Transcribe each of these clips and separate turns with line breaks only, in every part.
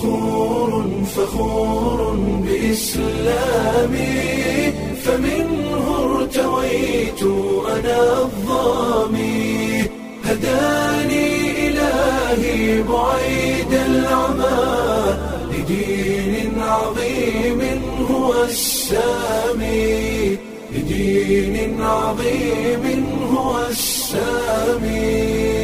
فخور فخور بإسلامي فمنه ارتويت أنا الظامي هداني إلهي بعيد العمى لدين عظيم هو السامي لدين عظيم هو السامي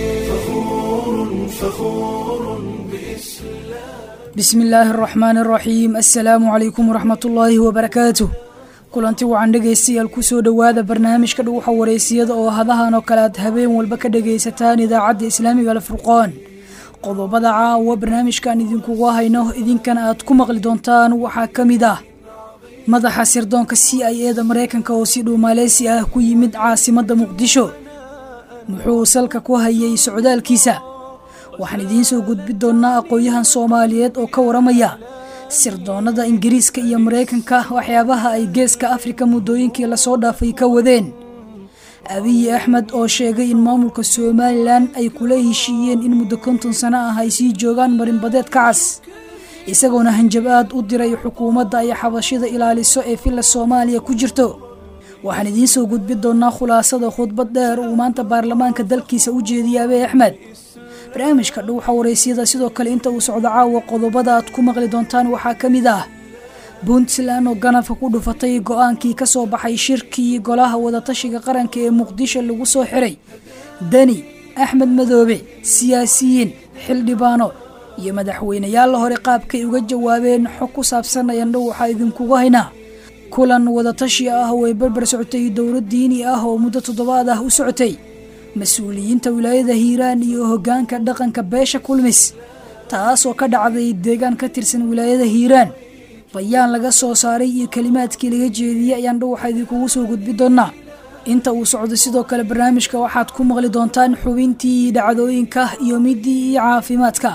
فخور فخور بإسلام
bismi illaahi araxmaani araxiim assalaamu calaykum waraxmatullaahi wabarakaatuh kulanti wacan dhegaystayaal kusoo dhowaada barnaamijka dhuguxa wareysiyada oo hadahan oo kale aad habeen walba ka dhagaysataan idaacadda islaamiga alfurqaan qodobada caawa barnaamijkan idinkugu hayno idinkana aad ku maqli doontaan waxaa ka mid ah madaxa sirdoonka c i e da maraykanka oo si dhow maaleysi ah ku yimid caasimadda muqdisho muxuu salka ku hayay socdaalkiisa waxaan idiin soo gudbi doonnaa aqoon-yahan soomaaliyeed oo ka waramaya sirdoonnada ingiriiska iyo maraykanka waxyaabaha ay geeska afrika muddooyinkii lasoo dhaafay ka wadeen abiyi axmed oo sheegay in maamulka somalilan ay kula heshiiyeen in muddo konton sano ah ay sii joogaan marinbadeed ka cas isagoona hanjab-aad u diray xukuumadda ay xabashida ilaaliso ee villa soomaaliya ku jirto waxaan idiin soo gudbi doonnaa khulaasada khudbad dheer uu maanta baarlamaanka dalkiisa u jeediyay abiy axmed barnaamijka dhuuxa waraysyada sidoo kale inta uu socdo caawa qodobada aad ku maqli doontaan waxaa ka mid ah puntland oo ganafka ku dhufatay go-aankii ka soo baxay shirkii golaha wadatashiga qaranka ee muqdisho lagu soo xiray deni axmed madoobe siyaasiyiin xildhibaano iyo madaxweyneyaal la hore qaabkay uga jawaabeen xog ku saabsan ayandhow waxaa idinkugu haynaa kulan wadatashi ah oo ay barbar socotay dowlad diini ah oo muddo toddobaad ah u socotay mas-uuliyiinta wilaayada hiiraan iyo hoggaanka dhaqanka beesha kulmis taasoo ka dhacday deegaan ka tirsan wilaayada hiiraan bayaan laga soo saaray iyo kelimaadkii laga jeediyey ayaan dhow waxaa idinkugu soo gudbi doonnaa inta uu socdo sidoo kale barnaamijka waxaad ku maqli doontaan xubintii dhacdooyinka iyo midii iyo caafimaadka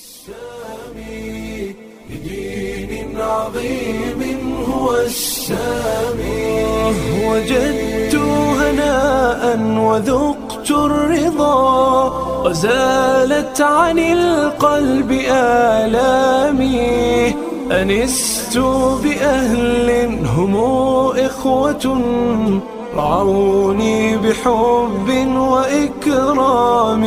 لدين عظيم هو السامي وجدت هناء وذقت الرضا وزالت عن القلب آلامي أنست بأهل هم إخوة رعوني بحب وإكرام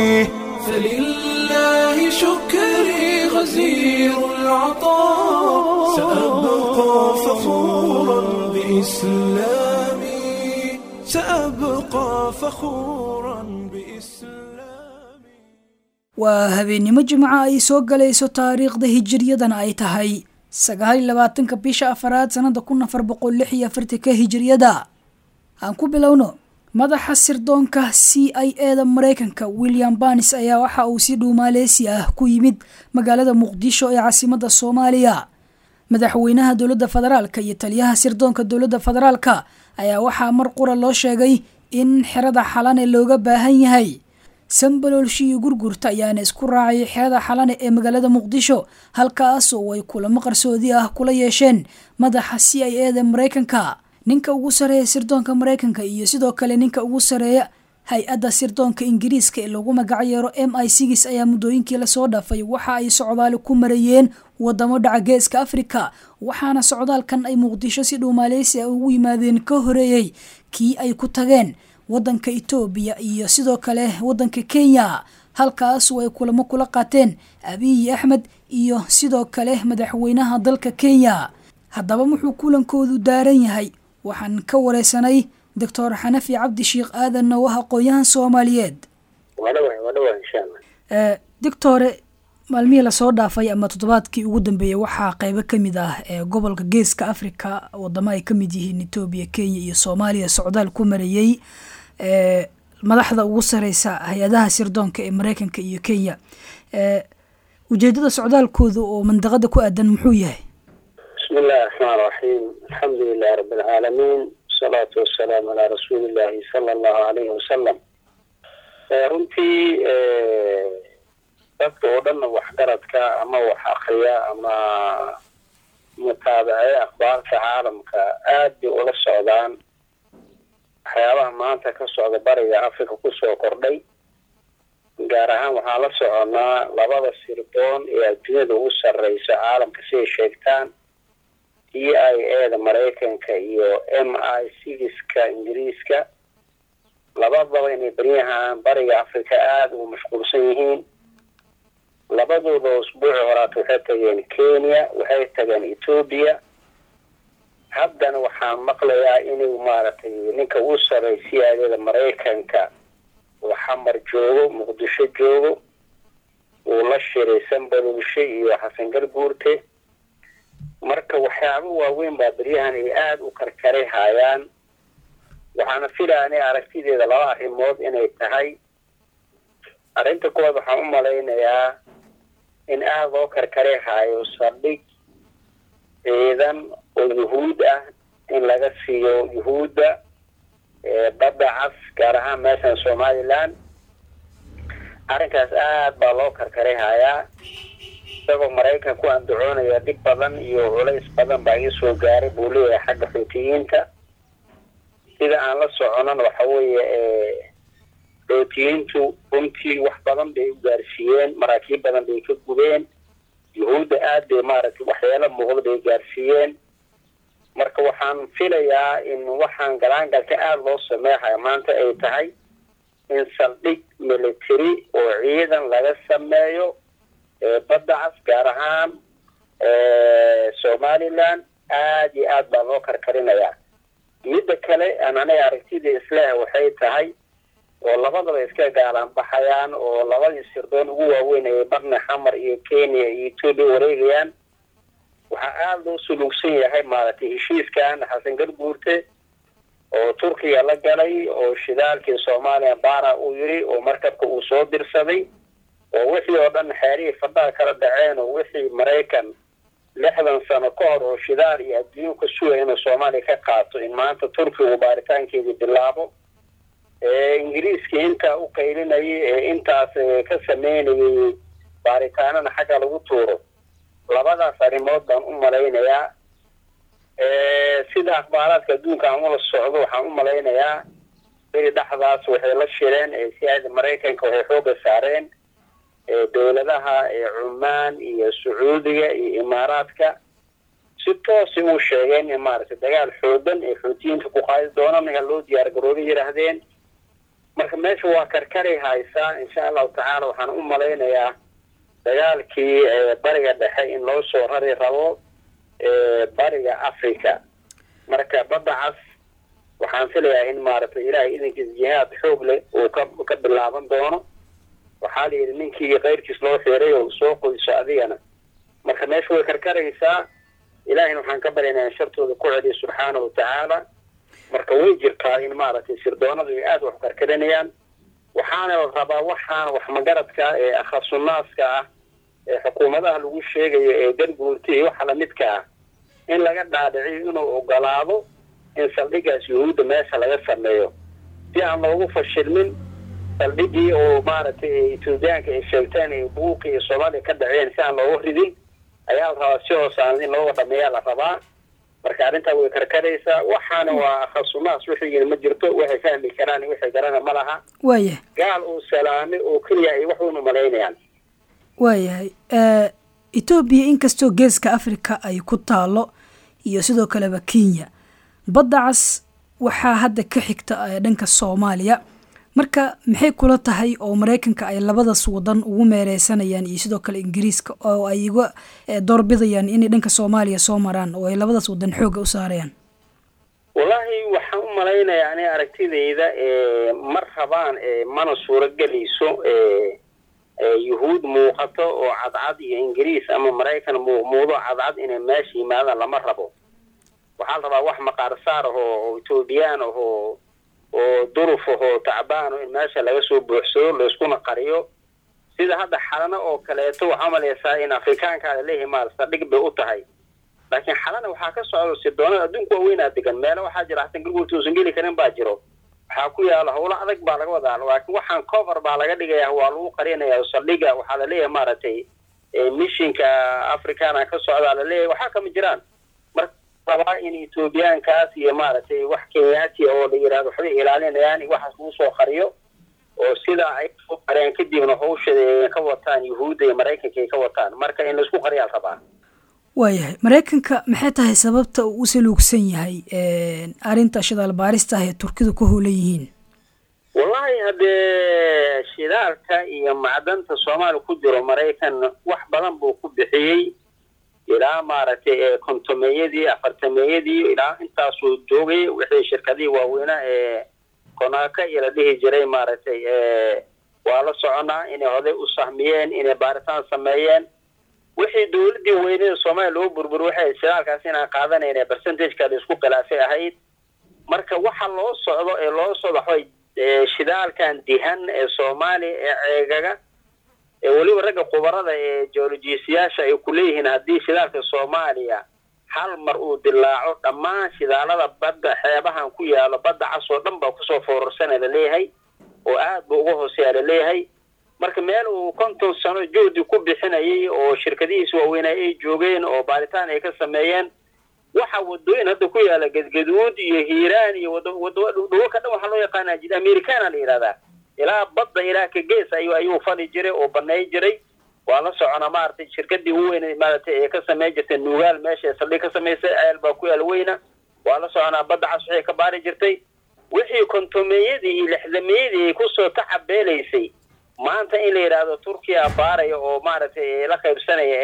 فلله شكري غزير العطاء سأبقى فخورا بإسلامي سأبقى فخورا بإسلامي
waa habeennimo jimca ay soo galayso taariikhda hijiriyadana ay tahay sagaal iyo labaatanka bisha afaraad sannada kun afar boqol lix iyo afartanka hijiriyada aan ku bilowno madaxa sirdoonka c i e da maraykanka william banis ayaa waxa uu si dhow maaleysi ah ku yimid magaalada muqdisho ee caasimadda soomaaliya madaxweynaha dowladda federaalka iyo taliyaha sirdoonka dowladda federaalka ayaa waxaa mar qura loo sheegay in xerada xalane looga baahan yahay sambaloolshi iyo gurgurta ayaana isku raacay xerada xalane ee magaalada muqdisho halkaas oo ay kulamo qarsoodi ah kula yeesheen madaxa c i e da maraykanka ninka ugu sareeya sirdoonka maraykanka iyo sidoo kale ninka ugu sareeya hay-adda sirdoonka ingiriiska ee lagu magacayeero m i sigis ayaa muddooyinkii lasoo dhaafay waxa ay socdaali ku marayeen wadamo dhaca geeska afrika waxaana socdaalkan ay muqdisho si dhow maaleysia ugu yimaadeen ka horeeyey kii ay ku tageen wadanka etoobiya iyo sidoo kale wadanka kenya halkaasu ay kulamo kula qaateen abiyi axmed iyo sidoo kale madaxweynaha dalka kenya haddaba wuxuu kulankoodu daaran yahay waxaan ka wareysanay doctor xanafi cabdi sheikh aadan oo ah aqoon-yahan soomaaliyeed doctore maalmihii lasoo dhaafay ama toddobaadkii ugu dambeeyey waxaa qeybo kamid ah ee gobolka geeska africa wadamo ay kamid yihiin etoobiya kenya iyo soomaaliya socdaal ku marayey madaxda ugu sareysa hay-adaha sirdoonka ee mareykanka iyo kenya ujeedada socdaalkooda oo mandaqada ku aadan muxuu yahay
bismi illahi raxmaan raxiim alxamdu lilahi rabi alcaalamiin wasalaatu wasalaamu calaa rasuuli illahi sala allahu alayhi wasalam runtii dadka oo dhanna waxgaradka ama wax akriya ama mutaabacee akhbaarta caalamka aad bay ula socdaan waxyaabaha maanta ka socda bariga africa kusoo kordhay gaar ahaan waxaan la soconaa labada sirdoon ee adduunyada ugu sarreysa caalamka siday sheegtaan d i a da maraykanka iyo m i sigiska ingiriiska labadaba inay beryahan bariga africa aada ugu mashquulsan yihiin labadooda usbuuci horaata waxay tageen kenya waxay tageen etoobiya haddana waxaan maqlayaa inuu maaragtay ninka uu sarray c i a da maraykanka uu xamar joogo muqdisho joogo uu la shiray sanbalulshe iyo xasan garguurte marka waxyaaba waaweyn baa beryahan ay aada u karkaray haayaan waxaana filaya inay aragtideeda laba arrimood inay tahay arrinta kuwaad waxaan u malaynayaa in aada loo karkaray haayo saldhig ciidan oo yuhuud ah in laga siiyo yuhuudda badda cas gaar ahaan meeshan somaliland arrinkaas aada baa loo karkaray hayaa isagoo maraykan ku andacoonaya dhib badan iyo culays badan baa ii soo gaaray buu leeyahay xagga xuutiyiinta sida aan la soconan waxa weeye xuutiyiintu runtii wax badan bay u gaarsiiyeen maraakiib badan bay ka gubeen yuhuudda aada bay maaragtay waxyaalo muuqda bay gaarsiiyeen marka waxaan filayaa in waxaan galaangalka aada loo sameexaya maanta ay tahay in saldhig military oo ciidan laga sameeyo badda cas gaar ahaan somaliland aada iyo aad baa loo karkarinayaa midda kale aan aniga aragtida isleh waxay tahay oo labadaba iska gaalaan baxayaan oo labadii sirdoon ugu waaweyn ay barna xamar iyo kenya iyo etoobiya wareegayaan waxaa aada loo suluugsan yahay maaragtay heshiiskan xasan garguurte oo turkiga la galay oo shidaalkii soomaaliya baara uu yidhi oo markabka uu soo dirsaday oo wixii oo dhan xeerihii fadhaha kala dhaceen oo wixii maraykan lixdan sano ka hor oo shidaal iyo adduunyo ka sugaya inuu soomaaliya ka qaato in maanta turkigu baaritaankeedii bilaabo ingiriiskii intaa u qaylinayay ee intaas ka sameynayay baaritaanana xagga lagu tuuro labadaas arrimood baan u malaynayaa sida akhbaaraadka adduunka aan ula socdo waxaan u malaynayaa beri dhexdaas waxay la shireen siyaada maraykanka waxay xooga saareen dowladaha cumaan iyo sacuudiga iyo imaaraadka si toosi uu sheegeen in maaragtay dagaal xoogan ee xuutiyiinta ku qaadi doona ninka loo diyaar garoobay yidhaahdeen marka meesha waa karkaray haysaa insha allahu tacaala waxaan u malaynayaa dagaalkii bariga dhexe in loo soo rari rabo bariga africa marka badda cas waxaan filayaa in maaragtay ilaahay idankiis jihaad xoog leh uu ka ka bilaaban doono waxaa la yidhi ninkii keyrkiis loo xiray oo soo qoyso adigana marka meesha way karkaraysaa ilaahayna waxaan ka baryaynaa in shartooda ku celiya subxaana wa tacaala marka way jirtaa in maaragtay sirdoonadu ay aada wax karkarinayaan waxaana la rabaa waxaan wax magaradka ee akhasunnaaska ah ee xukuumadaha lagu sheegayo ee garguurta iyo waxa lamidka ah in laga dhaadhiciyo inuu ogolaado in saldhigaas yuhuudda meesha laga sameeyo si aan loogu fashilmin saldhigii oo maaragtay etoobiyaanka ay sheegteen ay buuqi iyo soomaaliya ka dhaceen si aan looga ridin ayaa la rabaa si hoosaan in looga dhameeyaa la rabaa marka arrintaa way karkaraysaa waxaana waa akhasunaas wixii yiri ma jirto waxay fahmi karaan wixii garana ma laha
waayahay
gaal uu salaamay oo keliya ay wax uunu malaynayaan
waayahay etoobiya inkastoo geeska africa ay ku taalo iyo sidoo kaleba kenya badda cas waxaa hadda ka xigta dhanka soomaaliya marka maxay kula tahay oo maraykanka ay labadaas wadan ugu meereysanayaan iyo sidoo kale ingiriiska oo ay uga doorbidayaan inay dhanka soomaaliya soo maraan oo ay labadaas wadan xooga u saarayaan
wallaahi waxaan u malaynayaa ani aragtidayda ma rabaan mana suuragelayso yuhuud muuqato oo cadcad iyo ingiriis ama maraykan muuqmuudo cadcad inay meesha yimaadaan lama rabo waxaa la rabaa wax maqaarsaar ahoo oo etoobiyaan ahoo oo duruf ahoo tacbaano in meesha laga soo buuxsado layskuna qariyo sida hadda xalano oo kaleeto waxaa malaysaa in afrikaankaa laleeyahay maal saldhig bay u tahay laakiin xalana waxaa ka socda sirdoonada adduunka waaweynaa degan meelo waxaa jira xasan garguurta uusan geli karin baa jiro waxaa ku yaala howlo adag baa laga wadaa laakiin waxaan cover baa laga dhigaya waa lagu qarinaya saldhiga waxaa laleeyahay maaragtay mishinka africana ka socdaa laleeyahay waxaa kama jiraan marka rabaa in etoobiyaankaas iyo maaragtay wax kenyaati oo la yidhahdo waxbay ilaalinayaan waxaas lagu soo qariyo oo sidaa ay u qareen kadibna hawshada ay ka wataan yuhuudda iyo maraykanka ay ka wataan marka in laisku qariyaa rabaa
waayahay maraykanka maxay tahay sababta uu u saluugsan yahay arrinta shidaal baarista ah ee turkidu ku howlan yihiin
wallahi haddee shidaalka iyo macdanta soomaaliya ku jiro maraykan wax badan buu ku bixiyey ilaa maaragtay kontomeeyadii afartameeyadii ilaa intaasuu joogay wixii shirkadihii waaweynaa ee konaaka iyo la dhihi jiray maaragtay waa la soconaa inay hoday u sahmiyeen inay baaritaan sameeyeen wixii dowladdii weynada soomaaliya loo burbur waxay shidaalkaas inaan qaadanayna percentageka la isku khilaafay ahayd marka waxa loo socdo ee loo socdo waxbay shidaalkan dihan ee soomaaliya ee ceegaga ee weliba ragga khubarada ee geolojiisayaasha ay ku leeyihiin haddii shidaalka soomaaliya hal mar uu dilaaco dhammaan shidaalada badda xeebahan ku yaalo badda cas oo dhan baa kusoo foorarsana laleeyahay oo aad buu uga hooseeya laleeyahay marka meel uu konton sano juhdi ku bixinayay oo shirkadihiisa waaweynaa ay joogeen oo baaritaan ay ka sameeyeen waxa wadooyin hadda ku yaala gadgaduud iyo hiiraan iyo wadwadhulka dhan waxaa loo yaqaana jid americana la yidhahdaa ilaa badda ilaa ka gees ayu ayuu fali jiray oo banay jiray waa la soconaa maaragtay shirkadii ugu weyn maaragtay ee ka samey jirtay nuugaal meesha saldhig ka samaysay ceel baa ku yaala weyna waa la soconaa badda cas waxay ka baari jirtay wixii kontomeeyadii iyo lixdameeyadii ay kusoo tacabeelaysay maanta in la yidhaahdo turkiya baaraya oo maaragtay la qaybsanaya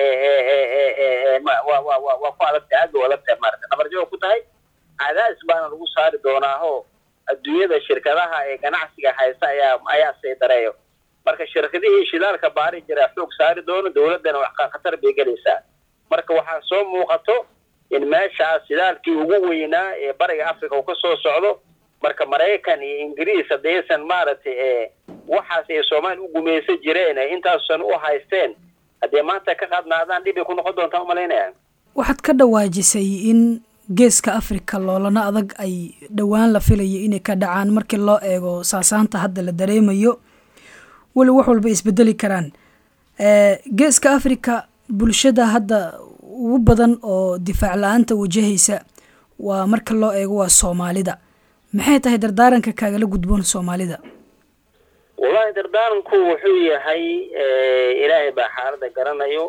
waa ku adagtay aad ba adagtahay maarata dhabarjaba ku tahay cadaadis baana lagu saari doonaaho adduunyada shirkadaha ee ganacsiga haysta ayaa ayaa saydareeyo marka shirkadihii shidaalka baari jira xoog saari doono dowladdana wax khatar bay gelaysaa marka waxaa soo muuqato in meeshaas shidaalkii ugu weynaa ee bariga africa uu ka soo socdo marka maraykan iyo ingiriis haddaysan maaragtay waxaas ay soomaaliya u gumaysan jireen ee intaasan u haysteen haddee maanta ka qaadnaadaan dhib ay ku noqon doontaa umalaynaya
waxaad ka dhawaajisay in geeska africa loolana adag ay dhowaan la filayo inay ka dhacaan markii loo eego saasaanta hadda la dareemayo weli wax walba isbedeli karaan geeska africa bulshada hadda ugu badan oo difaac la-aanta wajahaysa waa marka loo eego waa soomaalida maxay tahay dardaaranka kaagala gudboon soomaalida
wallahi dardaaranku wuxuu yahay ilaahay baa xaaladda garanayo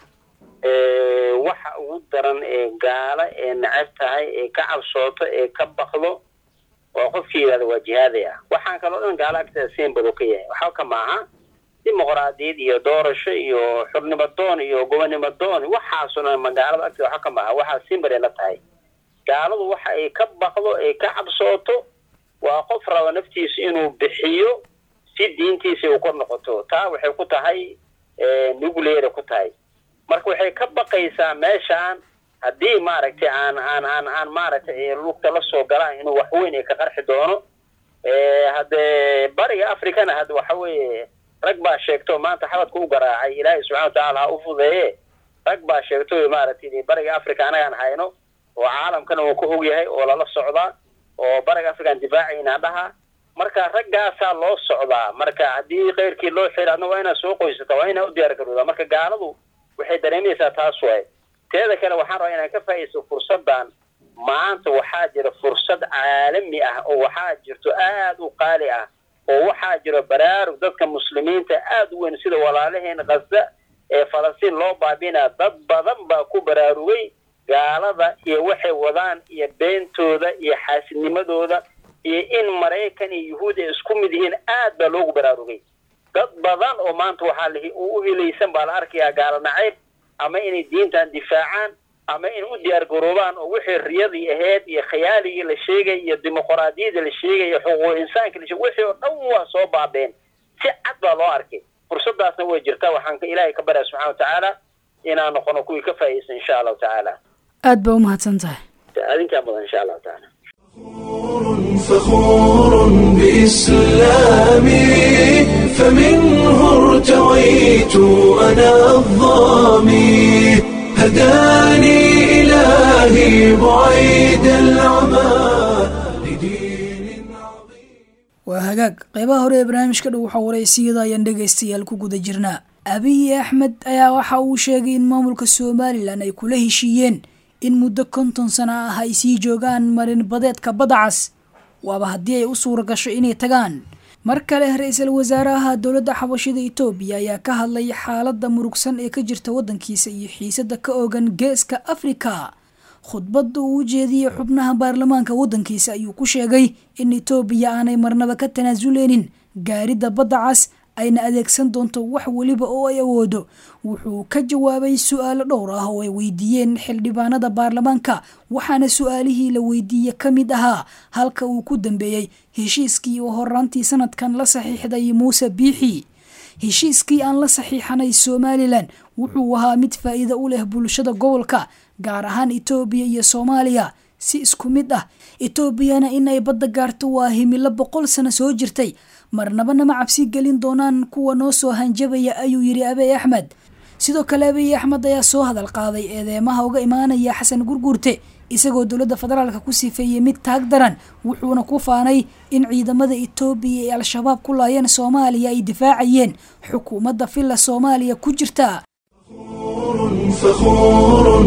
waxa ugu daran ee gaala ee necab tahay ee ka cabsooto ee ka bakdo waa qofkii yidhahda waa jihaaday ah waxaan kaloo dhan gaala agteeda siinbadu ka yahay waxba ka maaha dimuqraadiyad iyo doorasho iyo xurnimo doon iyo gobonimo doon waxaasoo dhan magaalada agteeda waxba ka maaha waxaa siinbaday la tahay gaaladu waxa ay ka bakdo ay ka cabsooto waa qof raba naftiisa inuu bixiyo si diintiisa u kor noqoto taa waxay ku tahay nucleara ku tahay marka waxay ka baqaysaa meeshaan haddii maaragtay aan aan aan aan maaragtay lugta la soo galaan inuu wax weyn ay ka qarxi doono haddee bariga africana hadda waxa weeye rag baa sheegto maanta xabadka u garaacay ilaahay subxana watacaala ha u fudeeye rag baa sheegto maaragtay bariga africa anagaan hayno oo caalamkana uu ka og yahay oo lala socdaa oo bariga african difaacayna dhaha marka raggaasaa loo socdaa marka haddii keyrkii loo xiri adna waa inaad soo qoysata waa inaa u diyaar garoodaa marka gaaladu waxay dareemaysaa taas waay teeda kale waxaan rabaa inaan ka faa'iidaysto fursaddan maanta waxaa jira fursad caalami ah oo waxaa jirto aad u qaali ah oo waxaa jiro baraarug dadka muslimiinta aad u weyn sida walaalaheen khaza ee falastiin loo baabinaa dad badan baa ku baraarugay gaalada iyo waxay wadaan iyo beentooda iyo xaasidnimadooda iyo in maraykan iyo yuhuud ay isku mid yihiin aad baa loogu baraarugay dad badan oo maanta waxaa la u hilaysan baa la arkayaa gaalo nacayb ama inay diintan difaacaan ama in u diyaar garoobaan oo wixii riyadii ahayd iyo khayaaligii la sheegay iyo dimuqraadiyadii la sheegay iyo xuquuq insaanka la sheegay wixii oo dhan waa soo baabeen si cad baa loo arkay fursadaasna way jirtaa waxaan ilaahay ka baryaa subxana watacaala inaan noqono kuwii ka faa'iidaysan insha allahu tacaala
aad baa umahadsan tahay
adinkaa mudan insha allahu tacaala
فخور بإسلامي فمنه ارتويت أنا الظامي هداني إلهي بعيد العمى لدين عظيم
waa hagaag qeybaha hore ee barnaamijka dhow waxaa wareysiyada ayaan dhegaystayaal ku guda jirnaa abiy axmed ayaa waxa uu sheegay in maamulka somalilan ay kula heshiiyeen in muddo konton sano ah ay sii joogaan marin badeedka badda cas waaba haddii ay u suura gasho inay tagaan mar kale ra-iisul wasaaraha dowladda xabashida itoobiya ayaa ka hadlay xaaladda murugsan ee ka jirta waddankiisa iyo xiisada ka ogan geeska afrika khudbadda uu u jeediyey xubnaha baarlamaanka waddankiisa ayuu ku sheegay in itoobiya aanay marnaba ka tanaasuleynin gaaridda badda cas ayna adeegsan doonto wax weliba oo ay awoodo wuxuu ka jawaabay su-aalo dhowr ah oo ay weydiiyeen xildhibaanada baarlamaanka waxaana su-aalihii la weydiiye ka mid ahaa halka uu ku dambeeyey heshiiskii oo horaantii sanadkan la saxiixday muuse biixi heshiiskii aan la saxiixanay somalilan wuxuu ahaa mid faa'iido u leh bulshada gobolka gaar ahaan itoobiya iyo soomaaliya si isku mid ah etoobiyana inay badda gaarto waa himilo boqol sano soo jirtay marnabana ma cabsi gelin doonaan kuwa noo soo hanjabaya ayuu yidhi abiy axmed sidoo kale abiy axmed ayaa soo hadal qaaday eedeemaha uga imaanaya xasan gurguurte isagoo dowladda federaalka ku sifeeyey mid taag daran wuxuuna ku faanay in ciidamada etoobiya ee al-shabaab ku laayeen soomaaliya ay difaacayeen xukuumadda villa soomaaliya ku jirta
فخور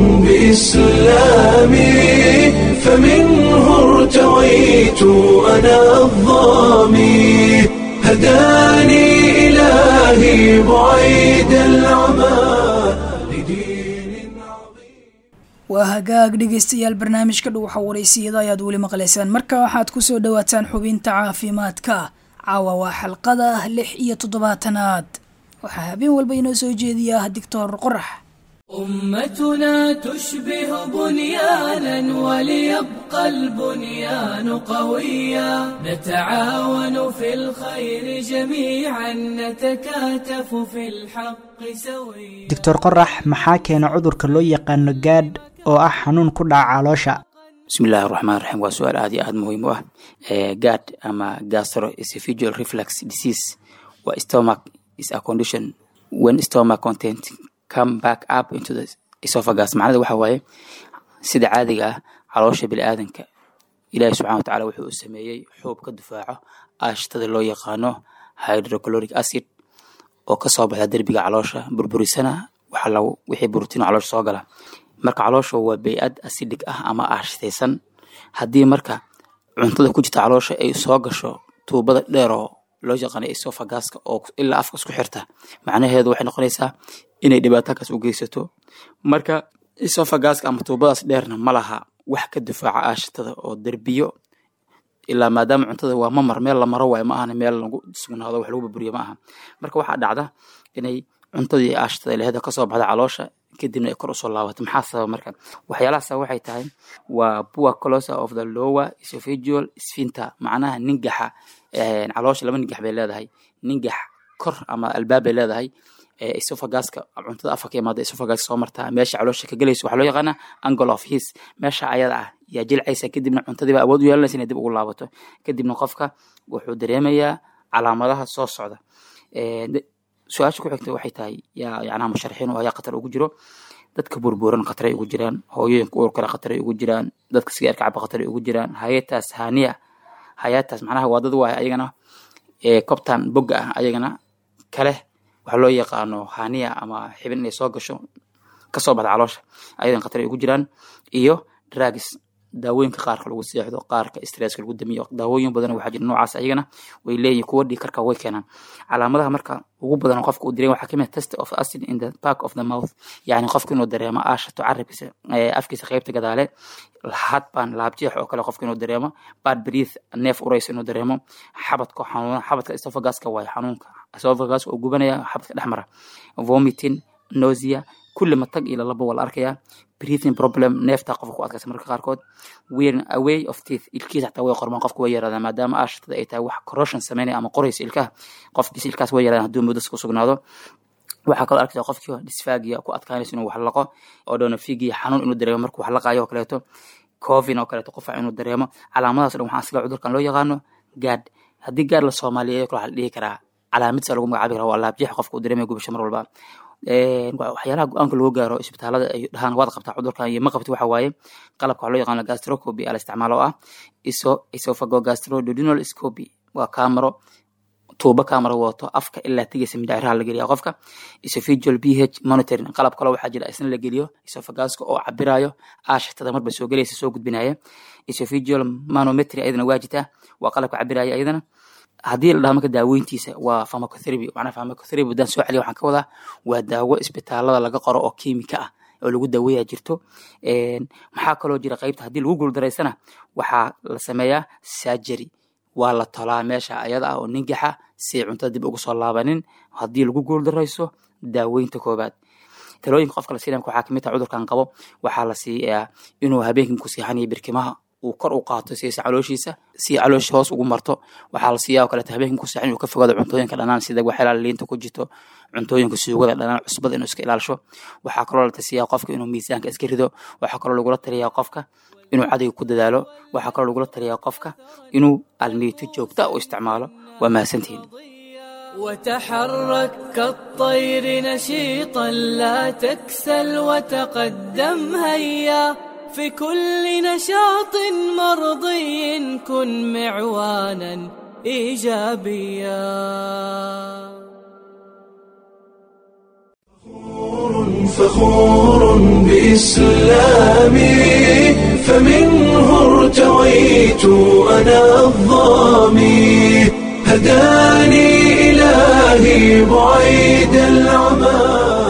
بإسلامي فمنه ارتويت أنا الظامي هداني إلهي بعيد العمى لدين عظيم
waa hagaag dhegeystayaal barnaamijka dhuuxa waraysiyada ayaad weli maqlaysaan marka waxaad ku soo dhowaataan xubinta caafimaadka caawa waa xalqada lix iyo toddobaatanaad waxaa habeen walba inoo soo jeediya doctor qorax
أمتنا تشبه بنيانا وليبقى البنيان قويا نتعاون في الخير جميعا نتكاتف في الحق سويا
doctor qorax maxaa keena cudurka loo yaqaano gaadh oo ah xanuun ku dhaca caloosha
bismillahi raxmaan raxiim waa su-aal aad iyo aad muhiim u ah gad ama gastroesophageal reflux disease waa stomach is a condition when stomach content come back up into the esophagus macnada waxa waaye sida caadiga ah caloosha biniaadanka ilaahi subxana wa tacaala wuxuu u sameeyey xuub ka difaaco aashtada loo yaqaano hydrochloric acid oo kasoo baxda derbiga caloosha burburisana waxa lagu wixii borotiin caloosha soo gala marka caloosha waa bey-ad acidic ah ama aashtaysan haddii marka cuntada ku jirta caloosha ay soo gasho tuubada dheer oo loo yaqaano esophaguska oo ilaa afka isku xirta macnaheedu waxay noqonaysaa inay dhibaatakaas u geysato marka esophaguska ama tuubadaas dheerna ma laha wax ka difaaca aashatada oo derbiyo ilaa maadaama cuntada waa mamar meel la maro waayo ma ahana meel lagu sugnaado wax lagu burburiyo ma aha marka waxaa dhacda inay cuntadii aashatada laheeda kasoo baxda caloosha kadibna ay kor usoo laabato maxaa sababa marka waxyaalaha sabab waxay tahay waa poor closer of the lower esophageal sphincter macnaha ningaxa caloosha laba ningax bay leedahay ningax kor ama albaab bay leedahay esophaguska cuntada afka ka imaada esophagus soo martaa meesha caloosha ka gelayso waxaa loo yaqaana angle of his meesha ayada ah yaa jilcaysa kadibna cuntadiiba awood u yeelanaysa inay dib ugu laabato kadibna qofka wuxuu dareemayaa calaamadaha soo socda su-aasha ku xigta waxay tahay yaa yacnaha musharaxiin oo ayaa khatar ugu jiro dadka burburan khataray ugu jiraan hooyooyinka uurkale khataray ugu jiraan dadka sigaarka caba khataray ugu jiraan hayataas haniya hayataas macnaha waa dad waaya ayagana cobtan bogga ah ayagana kale waxaa loo yaqaano haniya ama xibin inay soo gasho kasoo baxda caloosha ayadan khatar ay ugu jiraan iyo drugs daawooyinka qaarka lagu seexdo qaarka stresska lagu damiyo daawooyin badan waxaa jira noocaas ayagana way leeyihin kuwa dhig karka way keenaan calaamadaha marka ugu badan qofka uu dareen waxaa kamid test of acid in the back of the mouth yani qofka inuu dareemo aashato carabkiisa afkiisa qeybta gadaale hadbaan laabjeex oo kale qofka inuu dareemo bad breath neef urays inuu dareemo xabadka xanuuna xabadka esophaguska waayo xanuunka esophagus oo gubanaya xabadka dhexmara vomiting nausea kulli matag iyo lalaba waa la arkayaa breathing problem neefta qofka ku adkaysa marka qaarkood wearing away of teeth ilkiisa xataa way qormaan qofka way yaraadaan maadaama aashatada ay tahay wax corrosion sameynaya ama qoraysa ilkaha qofkiisa ilkaas way yaraadaan hadduu muddas ku sugnaado waxaa kaloo arkaysa qofkii disfagia ku adkaanaysa inuu wax laqo oo donofigia xanuun inuu dareemo markuu wax laqaayo oo kaleeto covin oo kaleeto qufac inuu dareemo calaamadaas dhan waxaa asiga cudurkan loo yaqaano gaad haddii gaad la soomaaliyeeyo kale waxaa la dhihi karaa calaamidsa lagu magacaabi karaa waa laabjeex qofka uu dareemaya gubasho mar walba waxyaalaha go-aanka loo gaaro isbitaalada ay dhahaan waad qabtaa cudurkan iyo ma qabti waxa waaye qalabka waxaa loo yaqaano gastrocopy ala isticmaalo oo ah iso esophago gastrododinal scopy waa kaamaro tuubo kaamaro wato afka ilaa tigaysa mindhaciraha la geliya qofka esophageal ph monitoring qalab kale waxaa jira isna la geliyo esophaguska oo cabirayo aashatada marba soo gelaysa soo gudbinaya esophageal manometry ayadana waa jirtaa waa qalabka cabiraya ayadana haddii la dhaho marka daaweyntiisa waa pharmacotherapy macnaha pharmacotherapy haddaan soo celiya waxaan ka wadaa waa daawo isbitaalada laga qoro oo kiimika ah oo lagu daaweeyaa jirto maxaa kaloo jira qaybta haddii lagu guuldaraysana waxaa la sameeyaa surgery waa la tolaa meesha ayada ah oo ningaxa si ay cuntada dib ugu soo laabanin haddii lagu guuldarayso daaweynta koobaad talooyinka qofka la siinaya waxaa kamid taha cudurkan qabo waxaa la siiyaa inuu habeenkii ku seexanayo birkimaha uu kor u qaato siisa calooshiisa si caloosha hoos ugu marto waxaa la siiyaa oo kaleeto habeenkii ku seexan inuu ka fogaado cuntooyinka dhanaan sida waxyaalaha liinta ku jirto cuntooyinka suugada dhanaan cusbada inuu iska ilaalisho waxaa kaloo la tasiyaa qofka inuu miisaanka iska rido waxaa kaloo lagula taliyaa qofka inuu cadayga ku dadaalo waxaa kaloo lagula taliyaa qofka inuu almiito joogta u isticmaalo waa mahadsantihiin
وتحرك كالطير نشيطا لا تكسل وتقدم هيا في كل نشاط مرضي كن معوانا ايجابيا
فخور بإسلامي فمنه ارتويت أنا الظامي هداني إلهي بعيد العمى